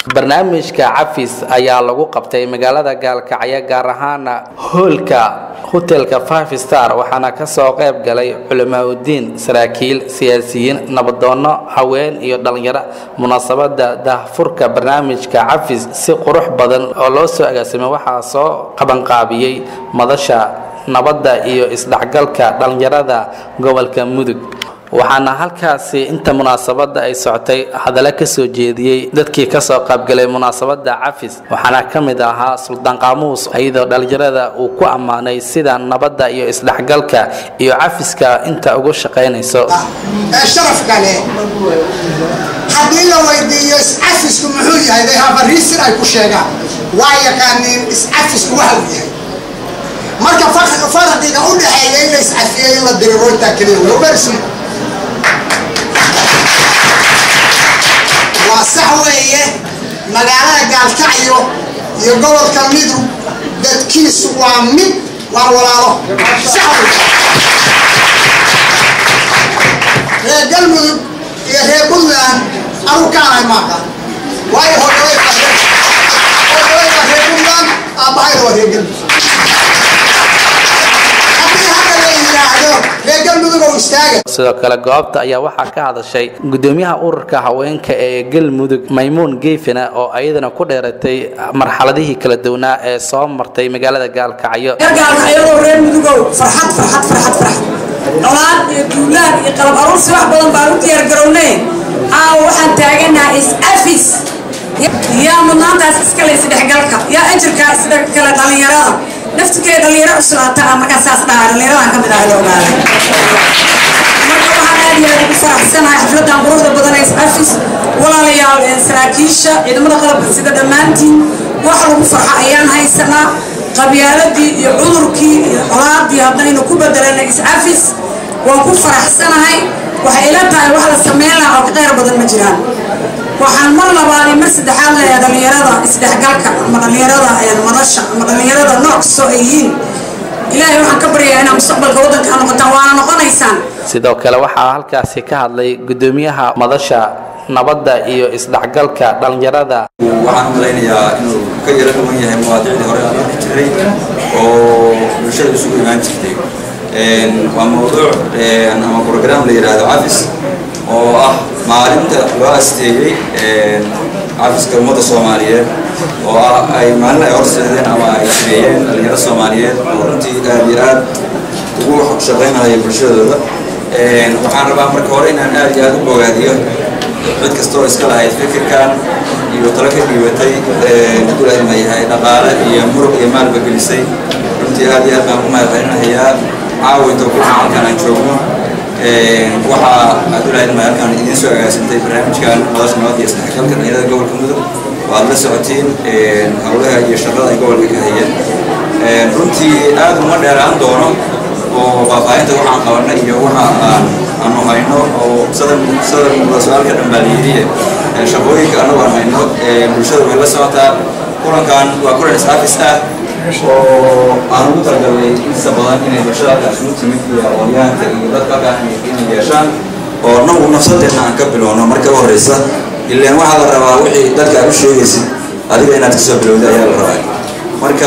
barnaamijka cafis ayaa lagu qabtay magaalada gaalkacyo gaar ahaana hoolka hotelka five star waxaana kasoo qayb galay culimaauddiin saraakiil siyaasiyiin nabadoono haween iyo dhalinyaro munaasabada daahfurka barnaamijka cafis si qurux badan oo loo soo agaasimay waxaa soo qabanqaabiyey madasha nabadda iyo isdhexgalka dhalinyarada gobolka mudug waxaana halkaasi inta munaasabada ay socotay hadallo ka soo jeediyey dadkii kasoo qaybgalay munaasabada cafis waxaana ka mid ahaa suldaan qaamuus iyadoo dhalinyarada uu ku ammaanay sida nabadda iyo isdhexgalka iyo cafiska inta ugu shaqaynayso ee sharafka leh haddii la weydiiyo iscafisku muxuu yahay they have a reason ay ku sheegaan waa yaqaaniin iscafisku waxa uu yahay marka farqiga u dhexeeya in la iscafiyey in la diriro intaa keliya wey very simple waa sax weeye magaalada gaalkacyo iyo gobolka midug dadkiisu waa mid waa walaalo sax wey reer galmudug iyo reer puntland anu kaanahay maaqa waayo hooyaway hooyaway waa reer puntland aabbahayda waa reer galmudug haddii hadda la yidhaahdo reer galmudug oo istaaga sidoo kale goobta ayaa waxaa ka hadashay gudoomiyaha ururka haweenka ee galmudug maymuun geefina oo ayadana ku dheeratay marxaladihii kala duwanaa ee soo martay magaalada gaalkacyo gaalkacyadoo reer mudugow farxad farxad farxad farxad dholaad iyo duulaan iyo qalab aruursi wax badan baan u diyaargarownay aawo waxaan taaganaha is-afis yaa mudnaantaas iskale isdhexgalka yaa ajirkaa isdhexgala dhallinyarada naftigeeda dhalinyaro cuslaata ah markaa saas dhahaa dhallinyaradan ka mid ah la ogaaday marka waxaan aad iyo aad ugu faraxsanahay xafladan quruxda badan ee is-afis walaalayaal saraakiisha ciidamada qalabka sida dhammaantiin wax lagu farxa ayaan haysanaa qabyaaladii iyo cudurkii iyo colaadii haddaynu ku bedelana is-afis waan ku faraxsanahay waxay ila tahay wax la sameyn lahaa oo ka qayr badan ma jiraan waxaan mar labaad iyo mar saddexaad leeyahay dhallinyarada isdhexgalka ama dhallinyarada madasha ama dhallinyarada nooc kastoo ay yihiin ilaahay waxaan ka baryayaa inaa mustaqbalka waddanka noqotaan waana noqonaysaan sidoo kale waxaa halkaasi ka hadlay gudoomiyaha madasha nabadda iyo isdhexgalka dhalinyarada waxaan u malaynayaa inuu ka yaro dhuwan yahay mawaadiicdii hore aan arki jiray oo bulshada isugu imaan jirtay waa mawduuc ama program la yidhaahdo cafis oo ah maalinta loo asteeyey cafiska ummadda soomaaliyeed oo ah ay maalin ay horseedeen ama ay sameeyeen dhalinyaro soomaaliyeed oo runtii aad iyo aad ugu shaqaynaya bulshadooda waxaan rabaa marka hore inaan aad iyo aad u bogaadiyo cid kastoo iska lahayd fikirkan iyo talo ka dhiibatay dulahma yahay dhaqaale iyo murug iyo maalba gelisay runtii aad iyo aad baan ku mahadcelinahayaa caawinta ku halkan aan joogno waxaa adulahma halkan idiin soo agaasintay barnaamijkan madasha nabad iyo isdhexgalka dhalinyarada gobolka mudug waad la socotiin howlaha iyo shaqada ay gobolka ka hayeen runtii aad uma dheeraan doono oo faahfaahinta waxaan qabanay iyo waxa aan aanu hayno oo sadar sadar muuqda su-aalka dhan baa layidhi shaqooyinka anagu aan hayno bulshada way la socotaa kulankan waa kulan is-afis ah oo aan ugu talagalnay inta badan inay bulshada halkaas ugu timid iyo aqoonyahanka iyo dadka halkaan inay yeeshaan oo nagu nafsadeedna aan ka bilowno marka u horeysa ilaan waxaa la rabaa wixii dadka aad u sheegaysid adiga inaad kasoo bilowda ayaa la rabaa marka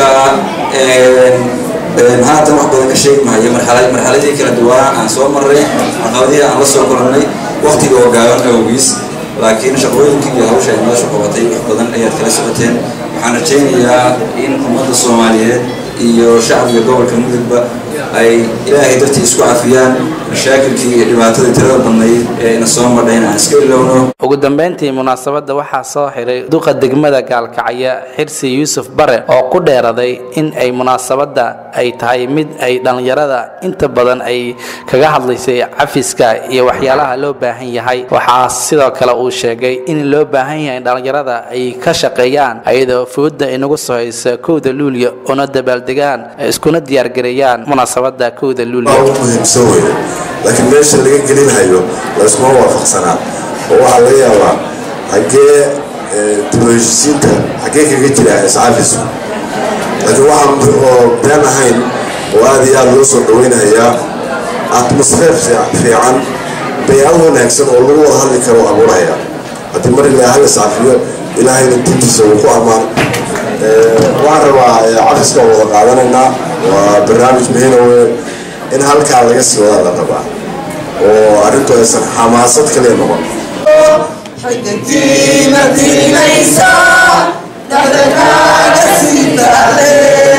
haatan wax badan ka sheegi mahayo marxaladii kala duwanaa aan soo marray caqabadihii aan la soo kulannay waktiga oo gaaban awgiis laakiin shaqooyinkii iyo hawsha ay nolosha qabatay wax badan ayaad kala socoteen waxaan rajaynayaa in ummadda soomaaliyeed iyo shacbiga gobolka mudugba ay ilaahay dartii isku cafiyaan mashaakilkii iyo dhibaatadii tirada badnayd ee ina soo madhayn aan iska ilowno ugu dambeyntii munaasabadda waxaa soo xiray duqa degmada gaalkacyo xirsi yuusuf bare oo ku dheeraday in ay munaasabadda ay tahay mid ay dhallinyarada inta badan ay kaga hadlaysay cafiska iyo waxyaalaha loo baahan yahay waxaa sidoo kale uu sheegay in loo baahan yahay in dhallinyarada ay ka shaqeeyaan ayadoo fooda inagu soo haysa kowda luulyo una dabaaldegaan iskuna diyaargareeyaan munaasabadda kowda luulyo muhiimsan wey laakiin meesha laga gelinahayo layskuma waafaqsanaa oo waxaa laga yaabaa xaggee dibaheshisiinta xaggee kaga jira iscafisku laakiin waxaan oo been ahayn oo aada iyo aada loo soo dhaweynayaa atmosfeer fiican baycad wanaagsan oo lagu wada hadli karo abuuraya haddii mar ilaa hal iscafiyo ilaahayna dintiisa uu ku ammaan waxaan rabaa cafiska oo wada qaadanaynaa waa barnaamij muhiima wey in halkaa laga sii wadaa la rabaa oo arrintu aysan xamaasad kaliya noqon xigtiina diinaysa dhaqankaaga sii taale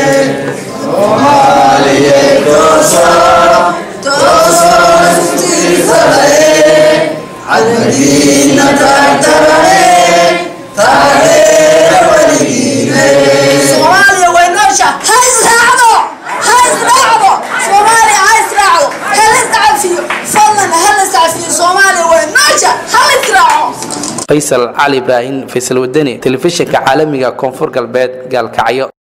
soomaaliyeed toosa toosoostiisale cadadiina taagtarane taageera weligiine soomaaliya way noosha ha israacdo ha israacdo soomaaliya ha israacdo ha la iscafiyo fadlan ha la iscafiyo soomaaliya way noosha ha la israaco faysal cali ibraahim faysal wadani telefishinka caalamiga koonfur galbeed gaalkacyo